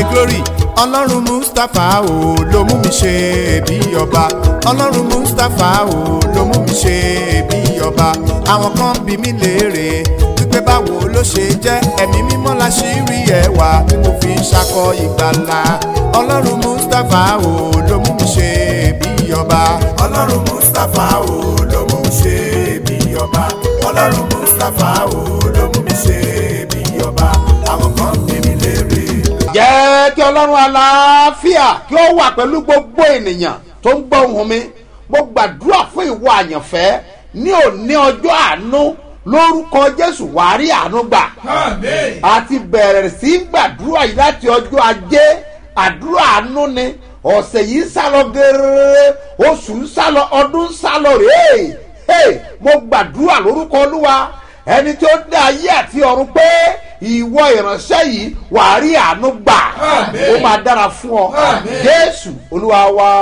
glory ọlọ́run mustapha o ló mú mi ṣe bí ọba ọlọ́run mustapha o ló mú mi ṣe bí ọba àwọn kan bí mi léèrè wípé báwo ló ṣe jẹ́ ẹ̀mí mímọ́ la ṣì rí ẹwà tí mo fi ń ṣakọ ìgbàlà ọlọ́run mustapha o ló mú mi ṣe bí ọba ọlọ́run mustapha o ló mú mi ṣe bí ọba ọlọ́run mustapha o ló mú mi ṣe bí ọba àwọn kan bí mi léèrè jẹ́ kí ọlọ́run àlàáfíà kí ó wà pẹ̀lú gbogbo ènìyàn tó ń gbọ́ ohùn mi mo gbàdúrà fún ìwọ àyànfẹ́ ní òní ọjọ́ àánú lórúkọ jésù wàá rí àánú gbà àti bẹ̀rẹ̀ sí í gbàdúrà yìí láti ọjọ́ ajé àdúrà àánú ni ọ̀sẹ̀ yìí ń sálọ gẹ́rẹ́rẹ́ oṣù ń sálọ ọdún ń sálọ rèé hey, mo gbàdúrà lórúkọ olúwa ẹni tó dá ayé àti ọ̀run pé ìwọ ìránṣẹ́ yìí wàá rí àánú gbà ó máa dára fún ọ jésù olúwa wa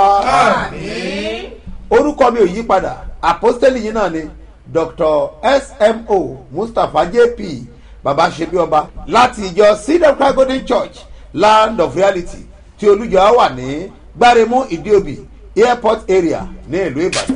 orúkọ mi ò yí padà àpọ́stẹ́lì yìí náà ni dr smo mustapha jp baba ṣebí ọba láti ìjọ cedar cry golden church land of reality tí olùjọ wà ní gbáremú ìdíòbí airport area ní ìlú ìbàdàn.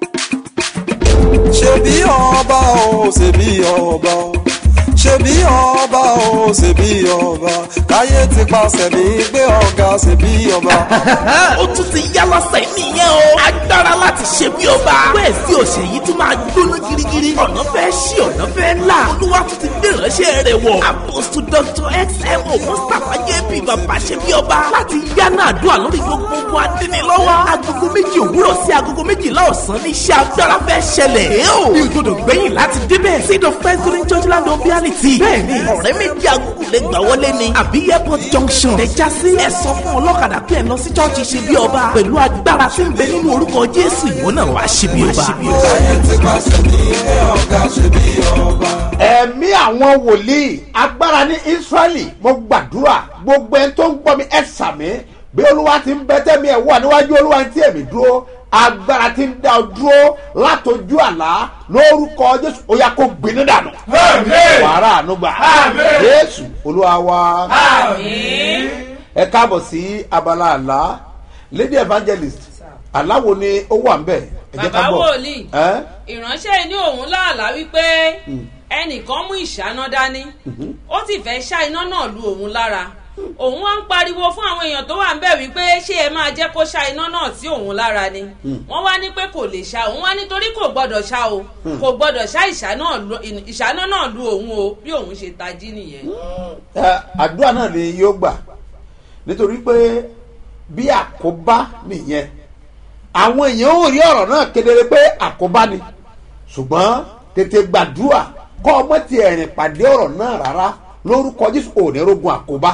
ṣebí ọba o ṣebí ọba o ṣebí ọba o ṣebí ọba káyé ti pàṣẹ mi gbé ọ̀gá ṣebí ọba. ó tún ti yá lọ́sẹ̀ nìyẹn o. agbára láti ṣe bí ọba. bẹ́ẹ̀ sí òṣè yìí tún máa gbóná girigiri. ọ̀nà fẹ́ ṣí ọ̀nà fẹ́ là. olúwa tún ti gbé ìránṣẹ́ rẹ̀ wọ̀. apostle dr xmo mustapha jp bàbá ṣe bí ọba. láti yánà àdúrà lórí gbogbo adínilọ́wọ́. agogo méjì òwúrọ̀ sí agogo méjìlá ọ̀sán ní iṣẹ́ agbára fẹ́ ṣẹlẹ̀. ẹ o bí o gbọdọ̀ gbẹ̀yìn láti débẹ̀. seed of first green church land of reality. bẹ́ẹ̀ni ọ̀rẹ́ méjì agogo lè gbà wọlé ni. àbí airport junction. ẹ já sí ẹ sọ fún ọlọ́kadà pé ẹ lọ sí church ṣe bí ọba. pẹ̀lú agbára tí ń bẹ nínú orúkọ jésù ìwọ náà wàá ṣe bí ọba. káyé ti pàṣẹ mi gbé ọ̀gá ṣebí ọba. ẹ̀mí àwọn wòlíì agbára ní israẹli mo gbàdúrà gbogbo ẹni tó ń gbọ́ mi ẹ̀ sàmí bí olúwa ti ń bẹ tẹ́mi ẹ̀ wà níwájú olúwa tí èmi dúró agbára ti ń dá ọ dúró látọjú àlá lórúkọ jésù ó yà kó gbiná dànù wàrà ànúgbà jésù olúwa wa ẹ káàbọ̀ sí abala àlá lady evangelist aláwo ni ó wà ń bẹ̀ ẹ jẹ́ ká bàbá gbọ́ wòlíì ẹ́ ìránṣẹ́ ní òun láàlá wípé ẹnìkan mú ìṣáná dání ó sì fẹ́ ṣá iná náà lu òun lára òun wá ń pariwo fún àwọn èèyàn tó wà ń bẹ̀ wípé ṣé ẹ máa jẹ́ kó ṣá iná náà sí òun lára ni wọ́n wá ní pé kò lè ṣá òun wá nítorí kò gbọ́dọ̀ ṣá o kò gbọ́dọ̀ ṣá ìṣáná lu- ìṣáná náà lu òun o bí òun ṣe tají nìyẹn. ẹ, àdúrà náà ni yóò gbà nítorí pé bí àkóbá nìyẹn àwọn èèyàn ò rí ọ̀rọ̀ náà kedere pé àkóbá ni ṣùgbọ́n tètè gbàdúrà kọ́ ọmọ ti ẹ̀rìn pàdé ọ̀rọ̀ náà rárá lórúkọ jésù ò ní rogun àkóbá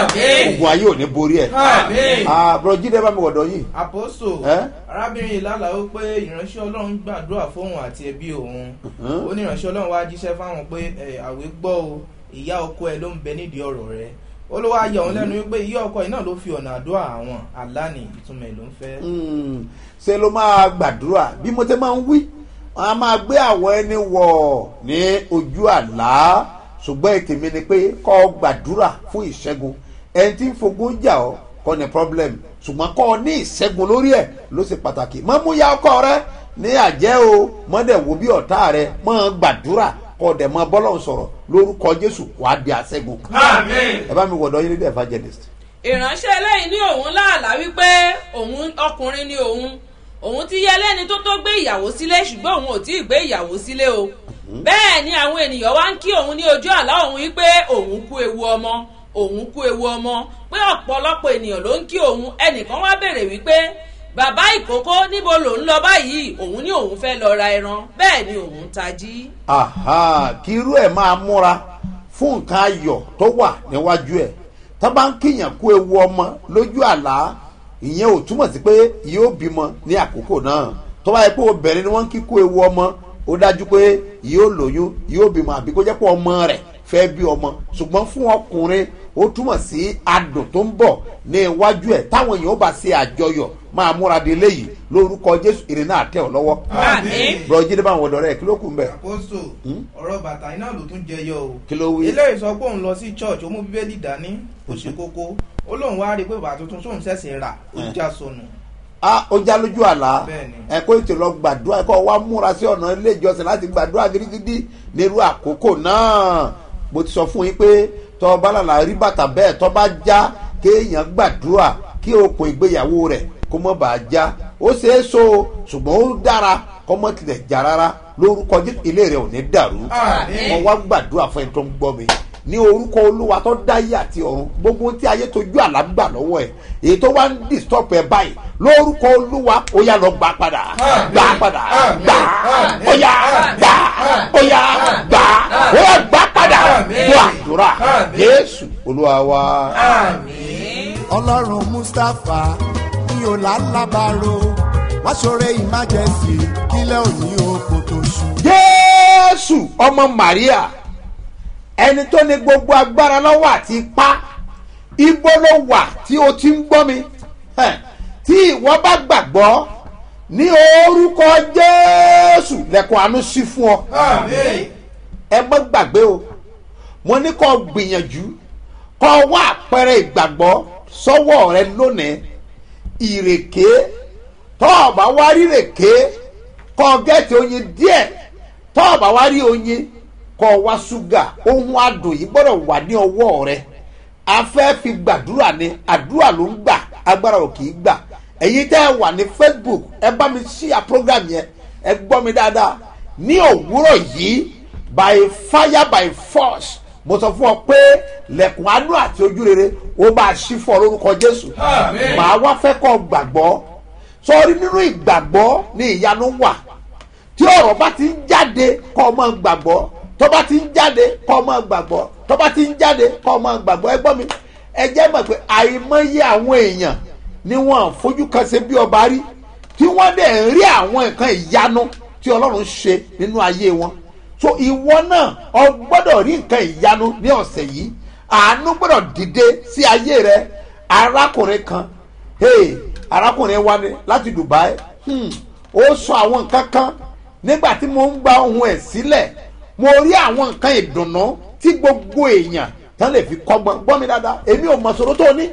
ogun ayé ò ní borí ẹ̀ àbúrò jíde bá mi wọ̀dọ̀ yìí àpòsò Ẹ́? arábìnrin yìí lálàá ó pé ìránṣẹ́ ọlọ́run gbàdúrà fóun àti ẹbí òun ó ní ìránṣẹ́ ọlọ́run wá jíṣẹ́ fáwọn pé ẹ, àwé gbọ́ o ìyá ọkọ ẹ ló ń bẹ nídìí ọ̀rọ̀ rẹ ó ló wá yọ òun lẹ́nu wípé ìyá ọkọ yìí náà ló fi ọ̀nà àdúrà àwọn àlàní ìtumọ̀ ẹ̀ ló ń fẹ́. Mm, ṣe ló máa gbàdúrà bí mo ti máa ń wí wọn a máa gbé àwọn ẹni wọ̀ ní ojú àlá ṣùgbọ́n ètè mi ni pé kọ́ ọ gbàdúrà fún ìṣẹ́gun ẹni tí ń fogún jà ọ́ kọ́ ni problem ṣùgbọ́n kọ́ ọ ní ìṣẹ́gun lórí ẹ̀ ló ṣe pàtàkì mọ́ mú ya ọkọ rẹ ní àjẹ́ o mọ́dẹ̀ wo bí ọ̀tá rẹ mọ́ gbàdúrà kọ́ dẹ̀ mọ́ bọ́lọ̀ sọ̀rọ̀ lórúkọ jésù wàá di àṣẹ́gun ẹ bá mi wọ̀dọ̀ yín ní the evangelist. ìránṣẹ́ eléyìí ní òun láàlá wípé òun ọkùnrin ni òun òun ti yẹ lẹ́ni tó tó gbé ìyàwó sílé ṣùgbọ́n òun ò tí ì gbé ìyàwó sílé o bẹ́ẹ̀ ni àwọn ènìyàn wá ń kí òun ní ojú àlá òun wípé òun kú ewu ọmọ òun kú ewu ọmọ pé ọ̀pọ̀lọpọ̀ ènìyàn ló ń kí òun ẹnìkan wá béèrè wípé bàbá ìkókó níbo lòun lọ báyìí òun ní òun fẹ́ lọ ra ẹran bẹ́ẹ̀ ni òun tají. aha kí irú ẹ̀ máa múra fún nǹkan ayọ̀ tó wà níwájú ẹ̀ tá bá ń kíyàn kú ewu ọmọ lójú àlá ìyẹn ò túmọ̀ sí pé yóò bímọ ní àkókò náà tó bá yẹ pé obìnrin ni wọ́n ń kí kú ewu ọmọ ó dájú pé yóò lóyún yóò bímọ àbí kó jẹ́ pé ọmọ rẹ̀ fẹ́ bí ọmọ ṣùgbọ́n fún ọkùnrin ó túmọ̀ sí adùn tó ń bọ̀ ní iwájú ẹ̀ táwọn èèyàn ó bá ṣe àjọyọ̀ máa múra de léyìí lórúkọ jésù ìrìn náà tẹ̀ ọ́ lọ́wọ́ àmín. bùrọ̀ jíde bá àwọn ọ̀dọ́ rẹ̀ kí ló kù ń bẹ̀ àpòsò ọ̀rọ̀ bàtà iná ló tún jẹyọ o kí ló wí. eléyìí sọ pé òun lọ sí church ó mú bíbélì dání ó ṣe kókó ó lóun wá rí i pé bàbá tuntun tóun ṣẹ̀ṣẹ̀ rà ó já sọnù a ó já lójú àlá Bẹ́ẹ̀ni. ẹ kó ètò lọ gbàdúrà ẹ kó wá múra sí ọ̀nà ilé ìjọsìn láti gbàdúrà gidigidi nírú àkókò náà mo ti sọ fún yín pé tọ́ bálàlà rí bàtà bẹ́ẹ̀ tọ́ bá já kéèyàn gbàdúrà kí okùn ìgbéyàwó rẹ̀ kó mọ́ bàá já ó ṣeé so ṣùgbọ́n ó dára kó mọ́ tilẹ̀ já rárá lórúkọ Jésù ilé rẹ̀ ò ní dàrú Àmín. mo wá gbàdúrà fún ẹni tó ń gbọ́ mi ní orúkọ olúwa tó dáyé àti ọ̀run gbogbo tí ayé tójú àlá gbà lọ́wọ́ ẹ̀ èyí tó wá ń disturb ẹ báyìí lórúkọ olúwa ó yá lọ gbà padà gbà padà gbà ó yá gbà ó yá gbà ó yá gbà padà gbọ́ àdúrà jésù olúwa wa. ọlọ́run mustapha ní ọ̀làlábàárò wá ṣoore emergency kílẹ̀ òní oko tó ṣú. jésù ọmọ maria ẹni tó ní gbogbo agbára lọ́wọ́ àti ipá ibo ló wà tí o ti ń gbọ́ mi Ẹ̀, tí ìwọ bá gbàgbọ́ ní orúkọ jésù lẹ́kọ̀ọ́ àánú sí fún ọ ẹ má gbàgbé o mo ní kó gbìyànjú kó wá àpẹẹrẹ ìgbàgbọ́ sọ́wọ́ rẹ lónìí ìrèké tó o bá wá rí ìrèké kó gẹ́ẹ̀tì oyin díẹ̀ tó o bá wá rí oyin kó wá ṣúgà ohun adùn yìí gbọ́dọ̀ wà ní ọwọ́ rẹ a fẹ́ fi gbàdúrà ni àdúrà ló ń gbà agbára ò kì í gbà ẹ̀yin tẹ́ ẹ wà ní facebook ẹ bá mi ṣíà program yẹn ẹ gbọ́ mi dáadáa ní òwúrọ̀ yìí by fire by force mo sọ fún ọ pé lẹ̀kùn àánú àti ojú rere ó máa ṣí fún ọ lórúkọ jésù màá wá fẹ́ kọ́ gbàgbọ́ sọrí nínú ìgbàgbọ́ ní ìyanu wà tí ọ̀rọ̀ bá ti ń jáde kọ́ ọ máa gbàgbọ́ tó bá ti ń jáde kọ́ ọ máa gbàgbọ́ tó bá ti ń jáde kọ́ ọ máa gbàgbọ́ ẹ gbọ́ mi ẹ jẹ́ mọ̀ pé àìmọye àwọn èèyàn ni wọ́n fojú kan ṣe bí ọba rí tí wọ́n dẹ̀ ń rí àwọn nǹkan ìyanu tí ọlọ́run ṣe nínú ayé wọn so ìwọ náà ọ gbọ́dọ̀ rí nǹkan ìyanu ní ọ̀sẹ̀ yìí àánú gbọ́dọ̀ dìde sí ayé rẹ arákùnrin kan hey, arákùnrin wa ni láti dubai hmm, ó sọ àwọn nǹkan kan nígbà tí mo ń gba ohun ẹ̀ sílẹ̀ mo rí àwọn nǹkan ìdùnnú tí gbogbo èèyàn tán lè fi kọ́gbọ́n gbọ́ mi dáadáa èmi ò mọ̀ sọ̀rọ̀ tó ní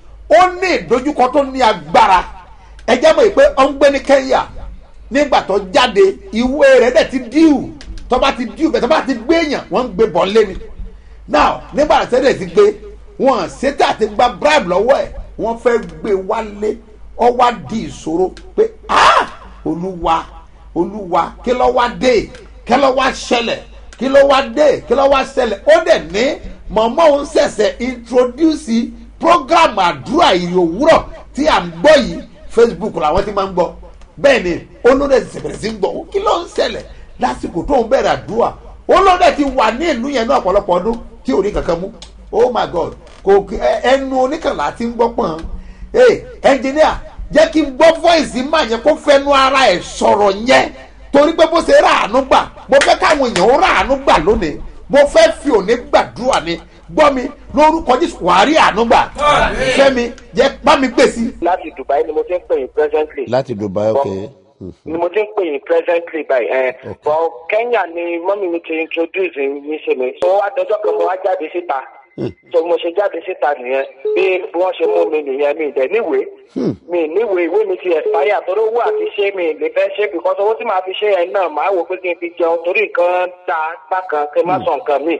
ó ní ìdojúkọ tó ní agbára ẹ jẹ́ mọ̀ pé ó ń gbé ní kenya nígbà tó jáde ìwé rẹ̀ dẹ̀ ti díù tó bá ti díù bẹ́ẹ̀ tó bá ti gbé èèyàn wọ́n ń gbé bọ́ lé ni now nígbà tí sẹ́dẹ̀ ti gbé wọn ṣètò àti gba bribe lọ́wọ́ ẹ̀ wọ́n fẹ́ gbé wálé ọ wá di ìṣòro pé ah olúwa olúwa kí ló wá dé kí ló wá ṣẹlẹ̀ kí ló wá dé kí ló wá ṣẹlẹ̀ ó dẹ̀ ní mọ̀mọ́ òun ṣẹ̀ṣẹ̀ introduce program àdúrà ìrìn òwúrọ̀ tí à ń gbọ́ yìí facebook làwọn ti máa ń gbọ́ bẹ́ẹ̀ ni olóde ti bẹ̀rẹ̀ sí ń gbọ́ kí ló ń ṣẹlẹ̀ lásìkò tó ń bẹ̀rẹ̀ àdúrà olóde ti wà ní ìlú yẹn ní ọ̀pọ̀lọpọ̀ ọdún tí ò ní kankan mú oh my god kò ẹ- ẹnu oníkànlá ti ń gbọ́ pọ̀n ee ẹnjìníà jẹ́ kí n gbọ́ voice máa yẹn kó fẹ́nu ara ẹ̀ sọ̀rọ̀ yẹn torí pé bó ṣe ráàánú gbà mo fẹ́ káwọn èèyàn ó ráàánú gbà lónìí mo fẹ́ fi òní gbàdúrà ni gbọ́ mi lórúkọ jésù wàá rí àánú gbà fẹ́mi jẹ́ bá mi gbèsè. láti dubai ni mo ti ń pè yín presently. láti dubai ok. ni mo ti ń pè yín presently báyìí ẹ bọ kenya ni mọ́mí mi ti introduce mi ṣe mi so adọjọ́ kan mo wá jáde síta so mo ṣe jáde síta nìyẹn bí wọ́n ṣe mú mi nìyẹn mi ìdẹ̀ níwèé mi níwèé ìwé mi ti expire torí owó àti ṣé mi lè fẹ́ ṣe because owó tí màá fi ṣe yẹn náà màá wò pé kí n fi jẹun torí nǹkan ta bákan kí n má sọ nǹkan mi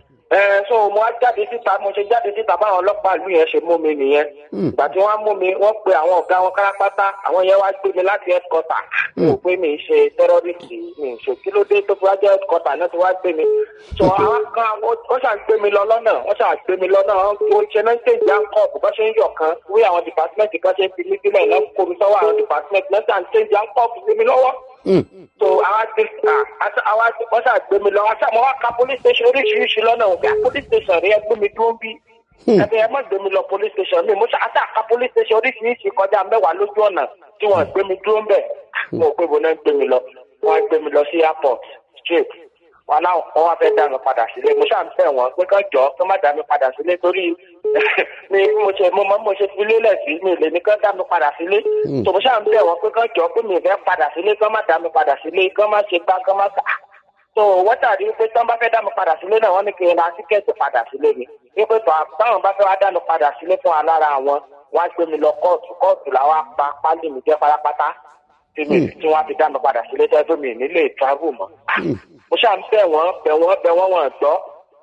ẹ so mo wá jáde síta mo ṣe jáde síta báwọn ọlọ́pàá ìlú yẹn ṣe mú mi nìyẹn ìgbà tí wọ́n á mú mi wọ́n pe àwọn ọ̀gá wọn kárápátá àwọn yẹn wá gbé mi láti headquarter mo pé mi ṣe terrorist mi ṣe kí ló dé tó fi wá jẹ́ headquarter náà ti wá gbé mi so àwọn kan ó ṣàn gbé mi lọ lọ́nà wọ́n ṣàn gbé mi lọ́nà wọ́n ṣe náà ṣe ìjà kọ́ọ̀bù bá ṣe ń yọ̀ kan wí àwọn department kan ṣe ń fi mí sílẹ̀ náà kó mi sọ́wọ́ àwọn department náà ṣàn ṣe ìjà kọ́ọ̀bù sí mi lọ́wọ́ so àwa ti àwa wọ́n ṣáà gbé mi lọ wọ́n ṣáà mo wá ka police station oríṣiríṣi lọ́nà òkè police station rí ẹ gbé mi dúró bí ẹbí ẹ má gbé mi lọ police station mi mo ṣáà ṣáà ka police station oríṣiríṣi kọjá mẹ́wàá lójú ọ̀nà tí wọ́n gbé mi dúró ń bẹ̀ mo ò pé bo náà gbé mi lọ wọ́n gbé mi lọ sí airport straight wọn náà wọn wá fẹ́ dá mi padà sílé mo ṣáà ń bẹ̀ wọ́n pé kán jọ kán má dá mi padà sílé torí mi mo ṣe mo mọ mo ṣe fi lélẹ̀ sí mi lè ní kán dá mi padà sílé tó mo ṣáà ń bẹ̀ wọ́n pé kán jọ pé mi fẹ́ padà sílé kán má dá mi padà sílé kán má ṣe gbá kán má sà tó wọ́n tàbí pé tán bá fẹ́ dá mi padà sílé náà wọ́n ní kí n ra tíkẹ́ẹ̀tì padà sílé mi wípé tó- táwọn bá fẹ́ wá dánu padà sílé fún wa lára àwọn wọ́n á gbé mi lọ kóòtù kóòtù làwọn apá pálí mi jẹ́ pátápátá tí mi tí wọ́n á fi dánu padà sílé tẹ́ tó mi nílé travel mọ́. mo ṣáà ń bẹ̀ wọ́n bẹ̀ wọ́n bẹ̀ wọ́n wọ́n gbọ́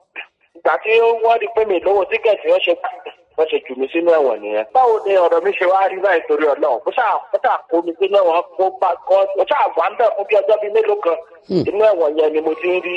ìgbà tí wọ́n rí pé mi lówó tíkẹ́ẹ̀tì wọ́n ṣe wọ́n ṣe jù mí sínú ẹ̀wọ̀n nìyẹn. báwo ni ọ̀rọ̀ mi ṣe wá rí báyìí torí ọlọ́run mo ṣáà mo ṣáà kó mi sínú ẹ̀wọ̀n kó bá kọ́ mo ṣáà wà ń bẹ̀ fún bí ọjọ́ bíi mélòó kan inú ẹ̀wọ̀n yẹn ni mo ti ń rí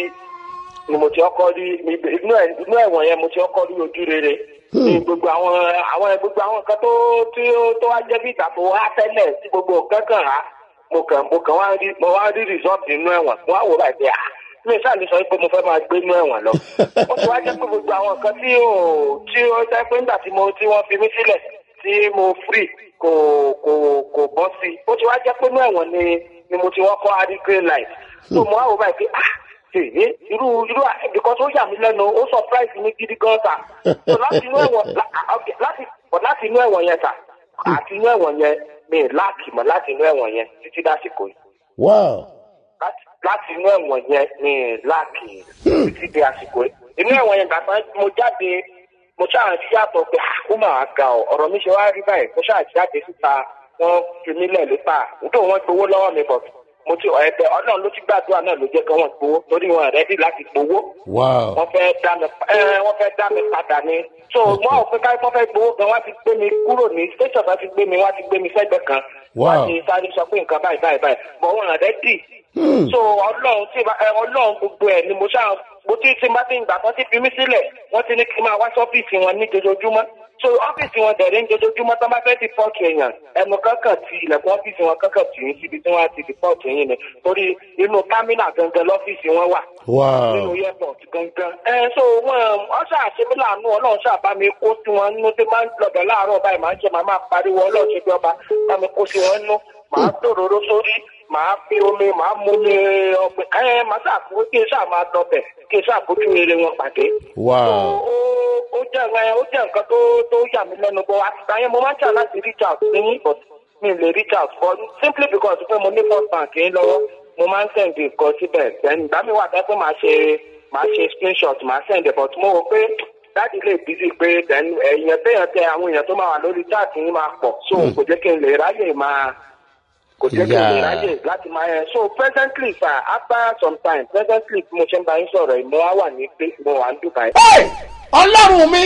ni mo ti ọkọ rí inú ẹ̀- inú ẹ̀wọ̀n yẹn mo ti ọkọ rí ojú rere ní gbogbo àwọn àwọn gbogbo àwọn nǹkan tó tí ó tó wá jẹ́ bí ìgbà tó wá tẹ́lẹ̀ tí gbogbo nǹkan kàn á mo kàn mo kàn wá rí mo wá rí result nínú ẹ̀wọ̀n mo wá wò báyìí pé ah mi sáà ní sọ pé mo fẹ́ máa gbé inú ẹ̀wọ̀n lọ ó ti wá jẹ́ pé gbogbo àwọn nǹkan tí ó tí ó jẹ́ pé nígbà tí mo tí wọ́n fi mí sílẹ̀ tí mo free kò kò kò bọ́ sí i ó ti wá jẹ́ pé inú ẹ̀wọ̀n ni ni mo ti wọ́n kọ́ adi green light so mo wá wò báyìí pé ah èyí irú irú because ó yà mí lẹ́nu ó surprise mi gidi gan sa so láti inú ẹ̀wọ̀n la- ah, okay, láti láti inú ẹ̀wọ̀n yẹn sa àti inú ẹ̀wọ̀n yẹn mi ì láàkì mọ́ láti inú ẹ̀wọ̀n yẹn títí dásìkò yìí wow láti láti inú ẹ̀wọ̀n yẹn ní láàkì títí di àsìkò yìí. inú ẹ̀wọ̀n yẹn gbàgbọ́ mo jáde mo ṣáà ti yàtọ̀ pé "Ah, ó máa ga ọ ọ̀rọ̀ mi ṣe wá rí báyìí mo ṣáà jáde síta wọ́n fi mí lẹ̀ lépa nítorí wọ́n gbowó lọ́wọ́ mi bọ̀ mo ti ẹ̀bẹ̀ ọlọ́run ló ti gbàdúrà náà ló jẹ́ kí wọ́n gbowó torí wọn rẹ́dí láti gbowó wow wọ́n fẹ́ dá mi ẹ wọ́n fẹ́ dá mi padà ni so wọ́n ò pé ká wọ́n fẹ́ gbowó gan wọ́n ti gbé mi kúrò ní station bá ti gbé mi wọ́n ti gbé mi sẹ́gbẹ̀ẹ́ kan Wow. wọ́n ti sáré sọ pé nǹkan báyìí báyìí báyìí bọ̀ wọ́n rẹ̀ dì so ọlọ́run tí ẹ ọlọ́run gbogbo ẹ̀ ni mo ṣáà mo ti ti bá ti ń gbà kan ti fi mí sílẹ̀ wọ́n ti ní kí n máa wá sí ọ́fíìsì wọn ní jojoojúmọ́ so ọ́fíìsì wọn dẹ̀rẹ́ ní jojoojúmọ́ tó bá fẹ́ ti pọ́ọ̀tù èèyàn ẹnu kankan ti ilẹ̀kùn ọ́fíìsì wọn kankan tì í síbi tí wọ́n á ti di pọ́ọ̀tù yín ni torí inú támínà gangan lọ́fíìsì wọn wà nínú wow airport gangan. ẹ so wọn wọn ṣáà ṣe mí láàánú ọlọ́run ṣáà bá mi kó sí wọn nínú tí máa ń lọbẹ láàárọ̀ báyìí máa ń ṣe máa máa pariwo ọlọ́run ṣe bí ọba bá mi kó sí wọn nínú màá tòróró sórí màá fi omi màá mú mi ọgbẹ ẹ màá ṣàkóso kí n ṣáà máa dọbẹ kí n ṣàkóso rere wọn pàdé. wow ó ó jẹ́ ẹ ó jẹ́ nǹkan tó tó yà mí lẹ́nu bọ́ àtìgbà yẹn mo máa ń ṣà láti reach out sí yín but mi ò lè reach out for simply because pé mo ní first bank yín lọ́wọ́ mo máa ń send nǹkan síbẹ̀ then ìgbà mi wà tẹ́ pé màá ṣe màá ṣe screenshot màá send it but mo rò pé dáàdi lè busy pé then èèyàn téèyàn tẹ àwọn èèyàn tó máa wà lórí chat yín máa pọ̀ so kò jẹ́ kí n lè ráyè máa kò jẹ́ kí n lè Yeah. ráyè láti máa yẹn so presently sir after some time presently bí mo ṣe ń bá yín sọ̀rọ̀ yìí mo wá wà ní pé mo wà ń Dubai. Hey! ọlọ́run mi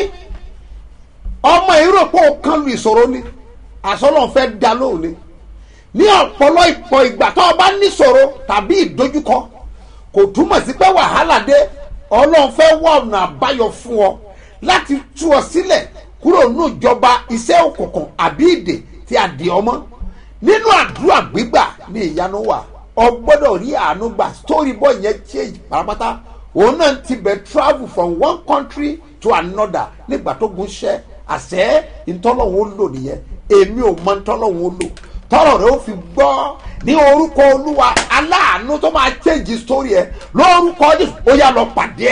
ọmọ ìrọ̀pọ̀ kan lu ìṣòro ni àsọlọ́n fẹ́ da lóhùn ni ní ọ̀pọ̀lọ́ ìpọ̀ ìgbà tó o bá níṣòro tàbí ìdojúkọ kò túmọ̀ sí pé wàhálà dé ọlọ́run fẹ́ wá ọ̀nà àbáyọ fún ọ láti tú ọ sílẹ̀ kúrò nínú ìjọba iṣẹ́ òkùnkùn àbí ìdè tí a dì ọmọ nínú àdúrà gbígbà ní ìyanu wà ọ gbọ́dọ̀ rí àánú gbà story boy yẹn change pátápátá òun náà ti bẹ̀ travel from one country to another nígbà tó gun ṣẹ́ àṣẹ ìtọ́lọ́hún ó lò nìyẹn èmi ò mọ ìtọ́lọ́hún ó lò tọ́rọ̀ rẹ ó fi gbọ́ ní orúkọ olúwa aláàánú tó máa change story ẹ lórúkọ jésù ó yá lọ pàdé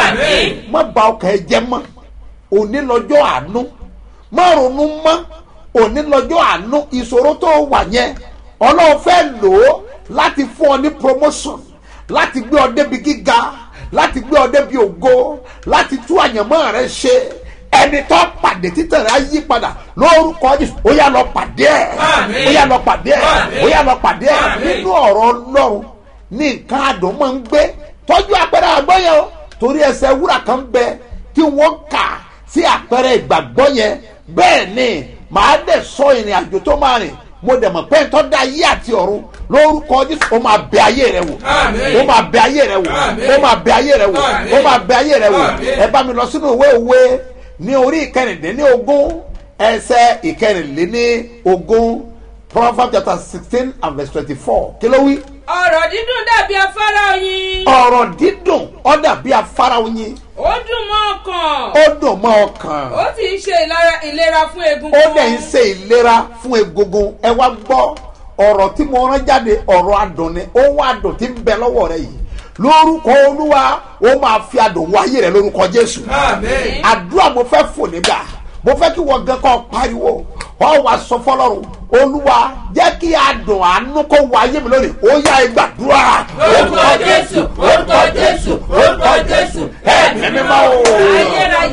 ẹ má ba ọkàn ẹ jẹ mọ́ òní lọ́jọ́ àánú má ronú mọ́ òní lọ́jọ́ àánú ìṣòro tó wà yẹn ọlọ́run fẹ́ lò ó láti fún ọ ní promotion láti gbé ọ débi gíga láti gbé ọ débi ògo láti tú àyànmọ́ rẹ ṣe ẹni tó pàdé títàn rẹ á yí padà lórúkọ jésù ó yá lọ pàdé ẹ Àmín. ó yá lọ pàdé ẹ Àmín. ó yá lọ pàdé ẹ Àmín. nínú ọ̀rọ̀ ọlọ́run ní nǹkan àdùn máa ń gbé tọ́jú àpẹẹrẹ àgbọ̀ yẹn o torí ẹsẹ̀ wúrà kan bẹ tí wọ́n kà sí àpẹẹrẹ ìgbàgbọ́ yẹn bẹ́ẹ̀ ni màá dẹ̀ sọ ìrìn àjò tó máa rìn mo dẹ̀ mọ̀ pé ń tọ́ da ayé àti ọ̀run lórúkọ jésù ó máa bẹ ayé rẹ wò Àmín. ó máa bẹ ayé rẹ wò Àmín. ó máa bẹ ayé rẹ wò Àmín. ó máa bẹ ayé rẹ wò Àmín. ẹ bá mi lọ sínú ìwé òwe ní orí ìkẹrìndínlẹ́ ogún ẹsẹ̀ ìkẹrìnlélẹ́ ogún proverbs chapter sixteen and verse twenty-four kí ló wí ọ̀rọ̀ dídùn dàbí afárá oyin ọ̀rọ̀ dídùn ó dàbí afárá oyin ó dùn mọ́ ọkàn ó dùn mọ́ ọkàn ó sì ń ṣe ìlara- ìlera fún egungun ó dẹ̀ ń ṣe ìlera fún egungun ẹ wá gbọ́ ọ̀rọ̀ tí mo rán jáde ọ̀rọ̀ adùn ni ohun adùn tí ń bẹ lọ́wọ́ rẹ yìí lórúkọ olúwa ó máa fi adùn wọ ayé rẹ lórúkọ jésù Àmín. àdúrà mo fẹ́ fò nígbà mo fẹ́ kí wọ́n gan kọ́ pariwo ọ wá sọ fọlọ́run olúwa jẹ́ kí adùn àánú kó wọ ayé mi lónìí ó yá ẹ gbàdúrà. Orúkọ Jésù, orúkọ Jésù, orúkọ Jésù, ẹ̀mí mímọ́ o Ayérayé, lábí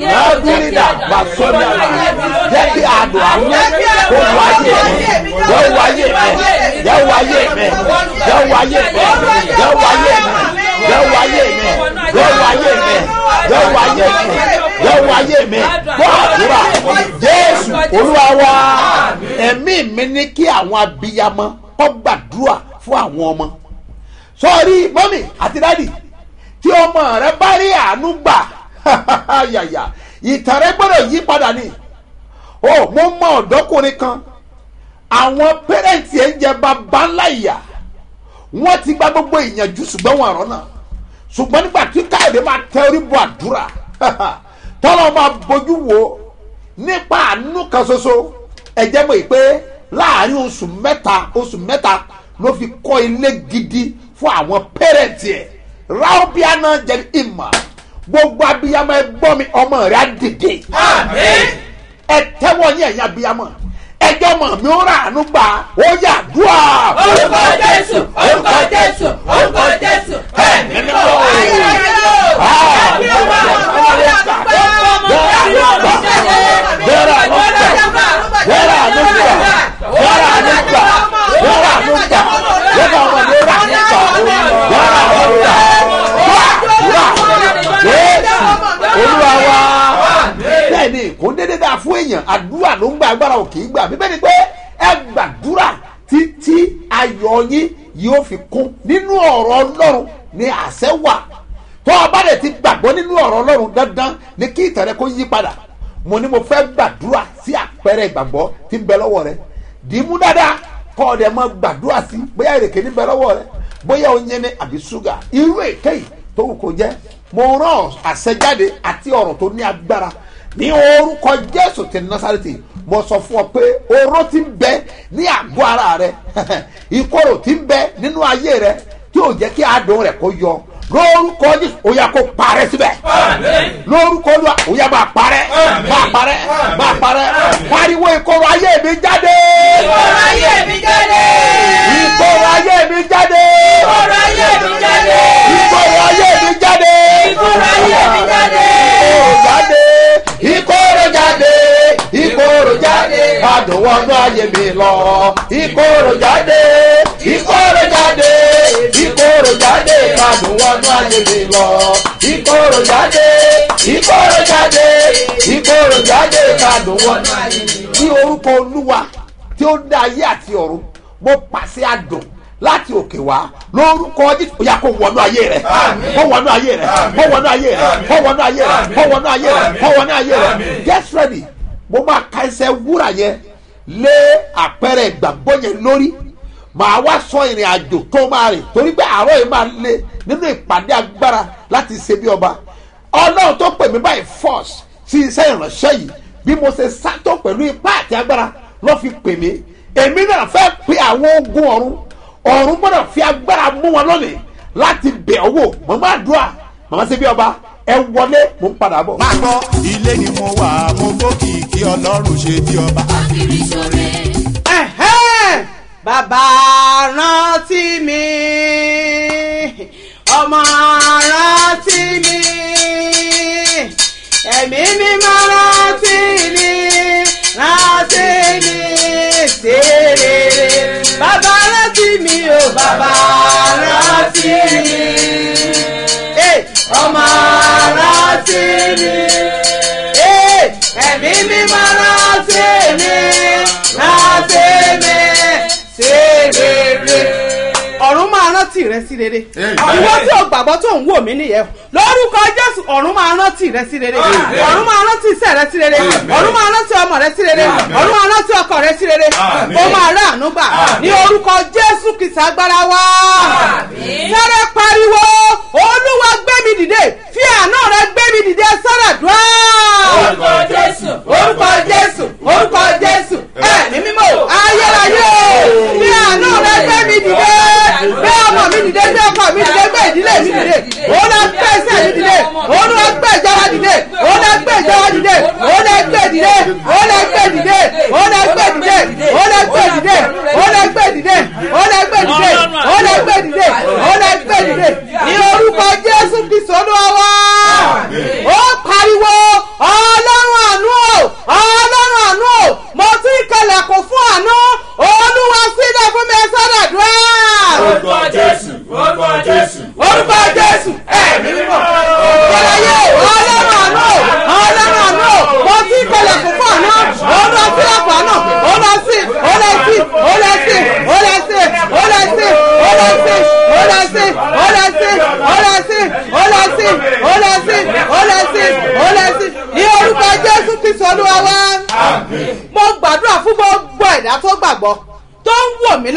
sírídà bàṣọ́rí àlà jẹ́ kí àdùn àánú kó wọ ayé mi yẹ wọ ayé mi yẹ wọ ayé mi yẹ wọ ayé mi yẹ wọ ayé mi yẹ wọ ayé mi yẹ wọ ayé mi yẹ wọ ayé mi yẹ wọ ayé mi gbọ́ àdúrà jésù olúwa wa ẹ̀mí mi ní kí àwọn abiyamọ kọ́ gbàdúrà fún àwọn ọmọ sọ́ọ́rí mọ́mì àti dádì tí ọmọ rẹ bá rí àánú gbà yàyà ìtàn rẹ gbọ́dọ̀ yí padà ni o mo mọ ọ̀dọ́kùnrin kan àwọn pẹ́rẹ́ǹtì ẹ̀ ń jẹ bàbá ńlá ìyà wọ́n ti gba gbogbo ìyànjú ṣùgbọ́n wọn àrọ́ náà ṣùgbọ́n nígbà tí káyọ̀dé máa tẹ orí bọ àdúrà tọ́lọ́ máa bójú wo nípa àánú kan ṣoṣo ẹ̀jẹ̀ mọ̀ pé láàrin oṣù mẹ́ta oṣù mẹ́ta ló fi kọ́ ilé gidi fún àwọn pẹ́rẹ́ǹtì ẹ̀ ráúbíàná jẹ́ ìmọ̀ gbogbo abiyamọ ẹ gbọ́ mi ọmọ rẹ̀ á dìde ẹ tẹ́wọ́ ní ẹ̀yìn abiyamọ ẹjọ́ mọ̀ mi ó rà ánú gbà ó yà dùà. orúkọ jésù orúkọ jésù orúkọ jésù ẹ̀mí mímọ́ ayérayé o ẹ̀mí ọmọ olúwa wa bẹ́ẹ̀ni kò ń dédé dáa fún èèyàn àdúrà ló ń gba agbára ò kì í gbà bíbẹ́ ni pé ẹ gbàdúrà títí ayọ̀ yín yóò fi kún nínú ọ̀rọ̀ ọlọ́run ni àṣẹ wà tó o bá dẹ̀ ti gbàgbọ́ nínú ọ̀rọ̀ ọlọ́run dandan ni kí ìtàn rẹ kó yí padà mo ní mo fẹ́ gbàdúrà sí àpẹẹrẹ ìgbàgbọ́ tí ń bẹ lọ́wọ́ rẹ dìímú dáadáa kọ́ ọ dẹ̀ mọ gbàdúrà sí bóyá ìrèké ní bẹ lọ́wọ́ rẹ bóyá oyin ni àbí ṣúgà irú èkéyìí tó wù kó jẹ́ mo rán àṣẹjáde àti ọ̀rọ̀ tó ní agbára ní orúkọ jésù ti násàrètì mo sọ fún ọ pé oró ti ń bẹ ní àgọ́ ara rẹ ìkorò ti ń bẹ nínú ayé rẹ tí ò jẹ́ kí adùn rẹ̀ kó yọ lórúkọ jésù ó yà kó parẹ́ síbẹ̀ lórúkọ olúwa ó yà máa parẹ́ máa parẹ́ máa parẹ́ pariwo ìkorò ayé mi jáde ìkorò ayé mi jáde ìkorò ayé mi jáde ìkorò ayé mi jáde ìkorò ayé mi jáde ìkorò ayé mi jáde ìkorò jáde ìkorò jáde ìkorò jáde adùn wọnú ayé mi lọ ìkorò jáde ìkorò jáde ìkorò jáde adùn wọnú ayé mi lọ ìkorò jáde ìkorò jáde ìkorò jáde adùn wọnú ayé mi lọ. ní orúkọ olúwa tí ó dá ayé àti ọ̀run mo pàṣẹ adùn láti òkè wá lórúkọ jésù ó yà kó wọnú ayé rẹ kó wọnú ayé rẹ kó wọnú ayé rẹ kó wọnú ayé rẹ kó wọnú ayé rẹ kó wọnú ayé rẹ get ready mo máa ka ẹsẹ̀ wúrà yẹn lé àpẹẹrẹ ìgbàgbọ́ yẹn lórí màá wá sọ ìrìn àjò tó máa rìn torí pé àárọ̀ yìí máa lé nínú ìpàdé agbára láti ṣe bí ọba ọlọ́run tó pè mí báyìí force sí iṣẹ́ ìránṣẹ́ yìí bí mo ṣe sátọ̀ pẹ̀lú ipá àti agbára ló fi pè mí èmi náà fẹ́ pe àwọn ogun ọ̀run ọ̀run gbọ́dọ̀ fi agbára mú wọn lónìí láti bẹ̀ ọ́ wò màmá àdúrà màmá ṣe bí ọba ẹ wọlé mo ń padà bọ̀. máa gbọ́ ilé ni mo wà mo gbókìkí ọlọ́run ṣe bí ọba. Ẹ̀hẹ́n! bàbá rántí mi ọmọ rántí mi ẹ̀mí mímọ́ rántí mi rántí mi ṣe rere bàbá rántí mi o bàbá rántí mi Eh, ọmọ rántí mi Eh, ẹ̀mí mímọ́ rántí mi rántí mi ṣe rere. ọ̀run máa rántí rẹ sí rere ìwọ tí o gbàgbọ́ tó ń wò mí nìyẹn lórúkọ jésù ọ̀run máa rántí rẹ sí rere ọ̀run máa rántí iṣẹ́ rẹ sí rere ọ̀run máa rántí ọmọ rẹ sí rere ọ̀run máa rántí ọkọ rẹ sí rere ó máa rà àánú gbà ní orúkọ jésù kìsà agbára wá sáré pariwo olúwa gbé mi dìde fi àánú rẹ gbé mi dìde sára dùn orúkọ jésù orúkọ jésù orúkọ jésù ẹ̀mí mímọ́ ayérayé o bí àánú rẹ gbé mi dìde gbé ọmọ mi dìde gbé ọkọ mi dìde gbé ìdílé mi dìde ó lọ gbé iṣẹ́ mi dìde ó lọ gbé ìjọba dìde ó lọ gbé ìjọba dìde ó lọ gbé dìde ó lọ gbé dìde ó lọ gbé dìde ó lọ gbé dìde ó lọ gbé dìde ó lọ gbé dìde ó lọ gbé dìde ó lọ gbé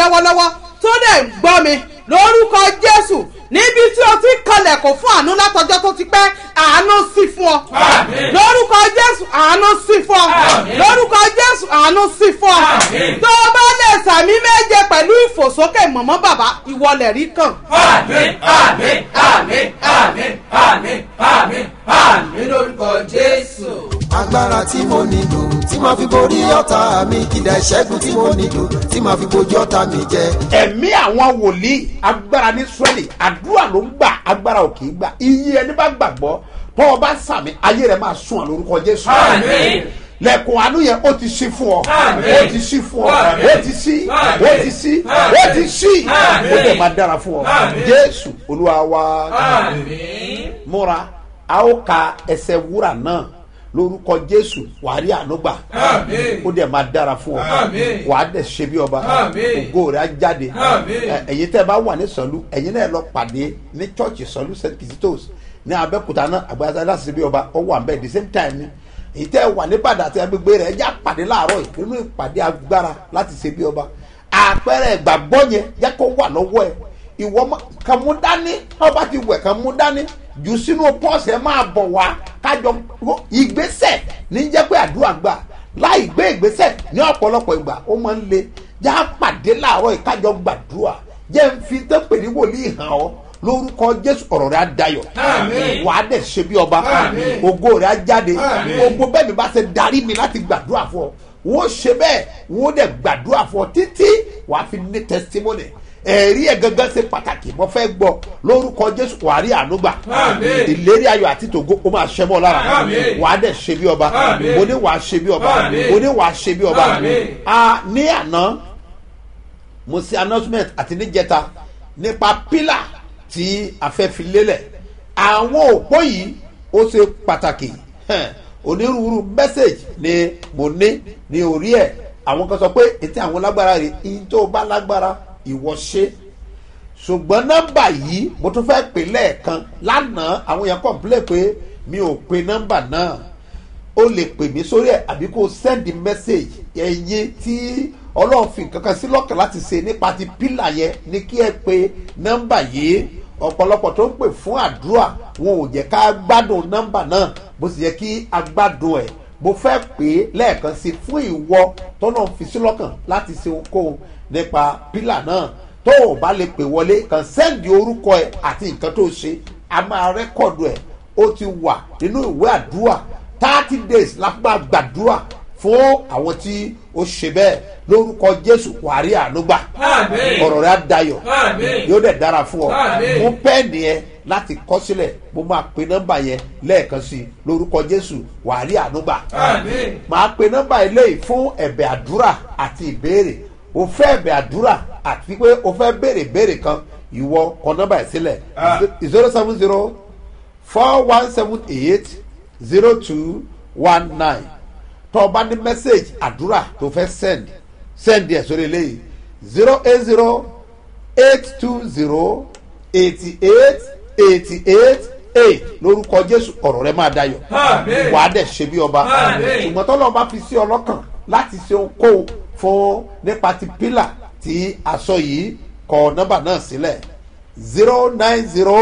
lọ́wọ́lọ́wọ́ tó dẹ̀ ń gbọ́ mi lórúkọ jésù níbi tí o ti kanlẹ̀kùn fún àánú látọjọ́ tó ti pẹ́ àánú sí fún ọ lórúkọ jésù àánú sí fún ọ lórúkọ jésù àánú sí fún ọ tó o bá lè sàmí méje pẹ̀lú ìfòsókè mọ̀mọ́ bàbá ìwọlẹ̀ rí kàn. àmín àmín àmín àmín àmín àmín àmín lórúkọ jésù. agbára tí mo nílò tí màá fi borí ọ̀tá mi kìdá ìṣẹ́gun tí mo nílò tí màá fi bojú ọ̀tá mi jẹ. ẹ̀mí àwọn wòlíì agbára ní israẹli àdúrà ló ń gbà agbára ò kì í gbà iye ẹni bá gbàgbọ́ tó o bá sàmì ayé rẹ máa sún ọ lórúkọ jésù. Àmín. lẹ́kùn àánú yẹn ó ti ṣí fún ọ Àmín. ó ti ṣí fún ọ Àmín. ó ti ṣí Àmín. ó ti ṣí ó ti ṣí Àmín. ó dẹ̀ máa dára fún ọ Àmín. jésù olúwa wa àmín. múra a ó ka ẹsẹ̀ wúrà náà lórúkọ jésù wàá rí àánú gbà Àmín. ó dẹ̀ máa dára fún ọ Àmín. wàá dẹ̀ ṣe bí ọba Àmín. ògo rẹ̀ á jáde Àmín. Ẹ- ẹ̀yin tẹ́ ẹ bá wà ní sọ̀lú ẹ̀yin náà lọ pàdé ní chọ́ọ̀chì sọ̀lú st kìsítọ́s ní abẹ́kúta náà àgbàyàtà láti ṣe bí ọba ọ wà mbẹ́ the same time ni èyí tẹ́ ẹ wà ní bàdà àti agbègbè rẹ̀ ẹ já pàdé láàárọ̀ yìí nínú ìpàdé agbára láti ṣe bí ọba àpẹẹrẹ ìgbàgbọ́ yẹn yẹ kó wà lọ́wọ́ ẹ ìwọ ma- kàn mú dání ọba ti wẹ̀ kàn mú dání jù sínú pọ́ọ̀sì ẹ máa bọ̀ wá kájọ ìgbésẹ̀ ní jẹ́ pé àdúrà gbà láì gbé ìgbésẹ̀ ní ọ̀pọ̀lọpọ̀ ìgbà ó máa ń le já pàdé láàárọ̀ ìkájọ gbàdúrà jẹ́ ń fi tó pè ní wòlíì hàn ọ́ lórúkọ jésù ọ̀rọ̀ rẹ̀ á dayọ̀ Àmín. wà á dẹ̀ ṣe bí ọba Àmín. ògo rẹ̀ á jáde Àmín. gbogbo bẹ́ẹ̀ mi bá ṣe darí mi láti gbàdúrà fún ọ wọ́n ṣe bẹ́ẹ̀ wọ́n dẹ̀ gbàdúrà fún ọ títí wà á fi ní testimony ẹ̀rí ẹ̀ gangan ṣe pàtàkì mo fẹ́ gbọ́ lórúkọ jésù wà á rí àánú gbà Àmín. ìlérí ayọ̀ àti tògo ó máa ṣẹ́ mọ́ lára Àmín. wà á dẹ̀ ṣe bí ọba Àmín. mo ní wà á ṣe bí ọba Àmín. mo ní wà á ṣe bí ọba Àmín. a ní àná mo ṣe announcement àti níjẹta nípa pílà tí a fẹ́ fi lélẹ̀ àwọn òpó yìí ó ṣe pàtàkì Hẹn, onírúurú message ni mo ní ní orí ẹ̀ àwọn kan sọ pé ètí àwọn lágbára rè ihun tó bá lágbára ìwọ ṣe ṣùgbọ́n nọ́mbà yìí mo tún fẹ́ pè lẹ́ẹ̀kan lánàá àwọn yẹn complain pé mi ò pe nọ́mbà náà o lè pè mí sórí ẹ̀ àbí kó o send message ẹ̀yin tí ọlọ́run fi nǹkan kan sí lọ́kàn láti ṣe nípa ti pílà yẹn ní kí ẹ pe nọ́mbà yìí ọ̀pọ̀lọpọ̀ tó ń pè fún àdúrà wọn ò jẹ́ ká gbádùn nọ́mbà náà bó sì yẹ kí a gbádùn ẹ̀ mo fẹ́ pè é lẹ́ẹ̀kan sí fún ìwọ tọ́nà fi sí lọ́kàn láti ṣe ohunkóhun nípa pílà náà tó o bá lè pè wọlé kàn sẹ́ndì orúkọ ẹ̀ àti nǹkan tó ṣe a máa rẹ́kọ̀dù ẹ̀ ó ti wà nínú ìwé àdúrà thirty days la fi máa gbàdúrà fún àwọn tí ó ṣe bẹ́ẹ̀ lórúkọ jésù wàrí ànúgbà Àmín. ọ̀rọ̀ rẹ̀ á dayọ̀ Àmín. yóò dẹ̀ dára fún ọ Àmín. mú pẹ́ẹ́nì yẹn láti kọ́ sílẹ̀ mo máa pe nọ́mbà yẹn lẹ́ẹ̀kan sí i lórúkọ jésù wàrí ànúgbà Àmín. máa pe nọ́mbà eléyìí fún ẹ̀bẹ̀ àdúrà àti ìbéèrè o fẹ́ ẹ̀bẹ̀ àdúrà àti pé o fẹ́ béèrè béèrè kan ìwọ kọ nọ́mbà ẹ̀ sílẹ̀ Ah. zero seven zero four one seven eight zero two one nine tó o bá ní mẹ́sẹ̀gì àdúrà tó fẹ́ send send ẹ̀ sórí eléyìí zero eight zero eight two zero eighty eight eighty eight eight lórúkọ jésù ọ̀rọ̀ rẹ máa dayọ̀ Àmín. wàá dẹ̀ ṣe bí ọba Àmín. ṣùgbọ́n tọ́lọ́ bá fi sí ọlọ́kàn láti ṣe ohunkóhun fún nípa ti pílà tí aṣọ yìí kọ nọ́mbà náà sílẹ̀ zero nine zero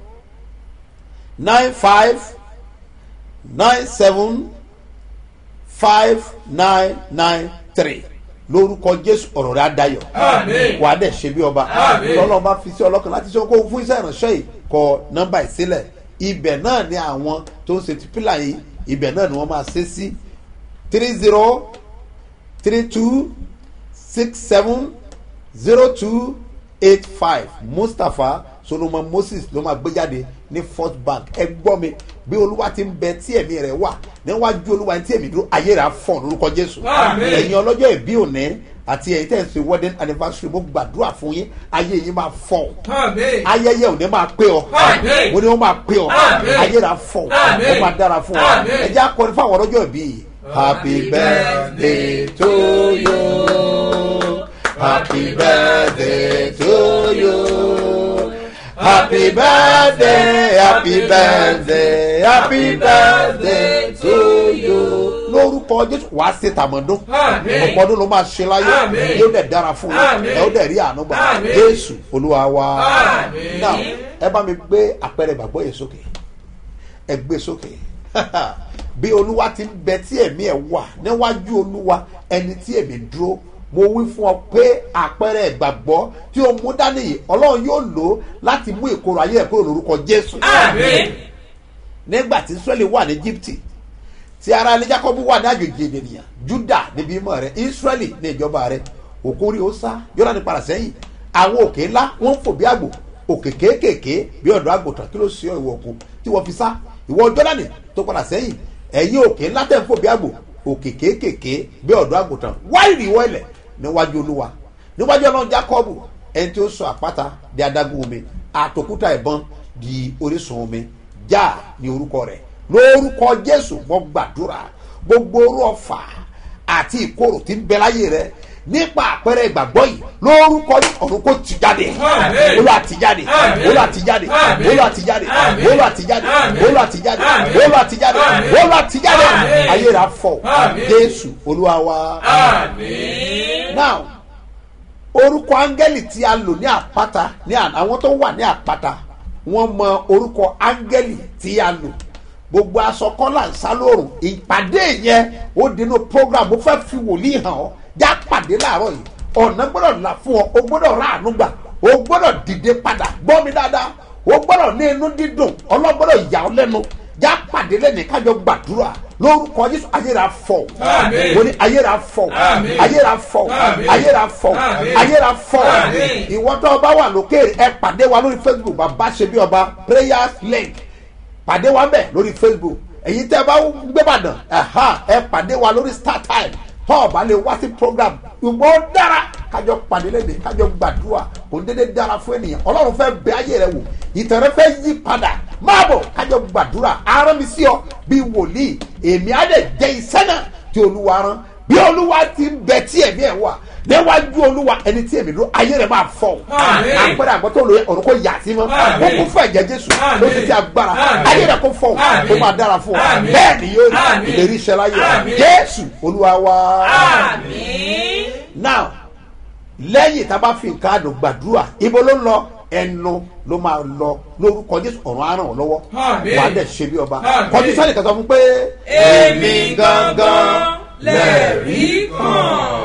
nine five nine seven five nine nine three lórúkọ jésù ọ̀rọ̀ rẹ̀ adayọ̀ Àmín. wà á dẹ̀ ṣe bí ọba Àmín. tọ́lọ́ bá fi sí ọlọ́kàn láti ṣe ohunkóhun fún iṣẹ́ ìránṣẹ́ yìí kọ nọ́mbà yìí sílẹ̀ ibẹ̀ náà ni àwọn tó ń ṣe ti pílà yìí ibẹ̀ náà ni wọ́n máa ṣe sí three zero three two six seven zero two eight five mustapha solomon moses ló máa gbé jáde ní first bank ẹ gbọ́ mi bí olúwa ti ń bẹ tí ẹ̀mí rẹ̀ wà níwájú olúwa tí ẹ̀mí dúró ayé rẹ̀ á fọ̀ lórúkọ jésù Àmín. ẹ̀yin ọlọ́jọ́ ìbí òní àti ẹ̀yin tẹ̀ ń ṣe wedding anniversary mo gbàdúrà fún yín ayé yín máa fọ̀ Àmín. ayẹyẹ òní máa pé ọ Àmín. mo ní wọn máa pé ọ Àmín. ayé rẹ̀ á fọ̀ Àmín. ó máa dára fún ọ Àmín. ẹ jẹ́ akọni fún àwọn ọlọ́jọ́ ìbí yìí. happy birthday to you happy birthday to you happy birthday happy birthday happy birthday to you lórúkọ jésù wàá ṣe tàmọ́dún Àmín. ọ̀pọ̀ ọdún ló máa ṣe láyé Àmín. yóò dẹ̀ dára fún yín Àmín. ẹ ó dẹ̀ rí àánú gbà Àmín. jésù olúwa wa Àmín. now ẹ bá mi gbé àpẹẹrẹ ìgbàgbọ́ yẹn sókè ẹ gbé sókè bí olúwa ti ń bẹ tí ẹ̀mí ẹ̀ wà níwájú olúwa ẹni tí ẹ̀mí dúró mo wí fún ọ pé àpẹẹrẹ ìgbàgbọ́ tí o mú dání yìí ọlọ́run yóò lò ó láti mú ìkorò ayé ẹ̀ kúrò lórúkọ jésù àmín nígbà tí israẹli wà ní egypte tí ara ní jacob wà ní àjòjì ènìyàn juda níbi ìmọ̀ rẹ israẹli ní ìjọba rẹ òkúri ó sá yọ̀rọ̀ ní padà sẹ́yìn àwọn òkè ńlá wọ́n ń fò bí àgbò òkè kéékèèké bí ọ̀dọ́ àgùntàn kí ló ṣe ọ ìwọ òkun tí wọ́n fi sá ìwọ jọ́dánì tó padà sẹ́yìn ẹ̀yìn òkè ńlá tẹ̀ ń fò bí àgbò òkè kéékèèké bí ọ̀dọ́ àgùntàn wáìrì wọ́ọ̀lẹ̀ níwájú olúwa níwájú ọlọ́run jacob ẹni tí ó sọ àpáta di adágún omi àtòkúta ìbọn di orísun omi já ní orúkọ rẹ lórúkọ jésù mo gbàdúrà gbogbo orú ọfà àti ìkorò tí ń bẹ láyé rẹ nípa àpẹẹrẹ ìgbàgbọ́ yìí lórúkọ ọ̀run kò ti jáde Àmín. olú àti jáde Àmín. olú àti jáde Àmín. olú àti jáde Àmín. olú àti jáde Àmín. olú àti jáde Àmín. olú àti jáde Àmín. olú àti jáde Àmín. ayé rà fọ Àmín. jésù olúwa wa Àmín. now orúkọ áńgẹ́lì tí a lò ní àpáta ní àná àwọn tó wà ní àpáta wọ́n mọ orúkọ áńgẹ́lì tí a lò gbogbo aṣọ kọ́là ń sá lóòrùn ìpàdé yẹn ó dínú program mo fẹ́ fi wòlíì hàn ọ́ já pàdé láàárọ̀ yìí ọ̀nà gbọ́dọ̀ là fún ọ o gbọ́dọ̀ rà àánú gbà o gbọ́dọ̀ dìde padà gbọ́ mi dáadáa o gbọ́dọ̀ ní inú dídùn ọlọ́gbọ́dọ̀ yà ọ́ lẹ́nu já pàdé lẹ́nìí kájọ gbàdúrà lórúkọ jésù ayéra fọ Àmín. mo ní ayéra fọ Àmín. ayéra fọ Àmín. ayéra fọ Àmín. ayéra fọ Àmín. ìwọ tó o bá wà lókè ẹ pàdé wa lórí facebook bàbá ṣe bí ọba prayers link pàdé wa bẹ lórí facebook èyí tẹ bá gbébàdàn ẹhán ẹ pàdé wa lórí star time tó o bá lè wá sí program ìwọ dára kájọ pàdé lẹ́dẹ̀ kájọ gbàdúrà kò ń dédé dára fún ènìyàn ọlọ́run fẹ́ bẹ ayé rẹ wò ìtàn rẹ fẹ́ yí padà máa bọ̀ kájọ gbàdúrà arán mi sí ọ bí wòlíì èmi á dẹ̀ jẹ́ iṣẹ́ náà tí olúwa rán bí olúwa ti ń bẹ tí ẹ̀mí ẹ̀ wà níwájú olúwa ẹni tí èmi dúró ayé rẹ máa fọ Àmín. àpẹẹrẹ àgbọ̀tọ̀ olóye ọ̀run kò yà sí mọ́ Àmín. ó kún fún ẹ̀jẹ̀ jésù Àmín. ló ti ti agbára Àmín. ayé rẹ kò fọ Àmín. ó máa dára fún ọ Àmín. bẹ́ẹ̀ ni yóò rí Àmín. ìlérí iṣẹ́ láyé Àmín. jésù olúwa wa àmín now lẹ́yìn tá a bá fi nǹkan àdùn gbàdúrà ibo ló ń lọ ẹnu ló máa lọ lórúkọ jésù ọ̀run á ràn ọ́ lọ́wọ́ Àmín. wàá dẹ̀ ṣe bí ọba Àmín. kọjú sẹ́ni kan sọ fún pé èmi gangan lẹ́ẹ̀rí kan.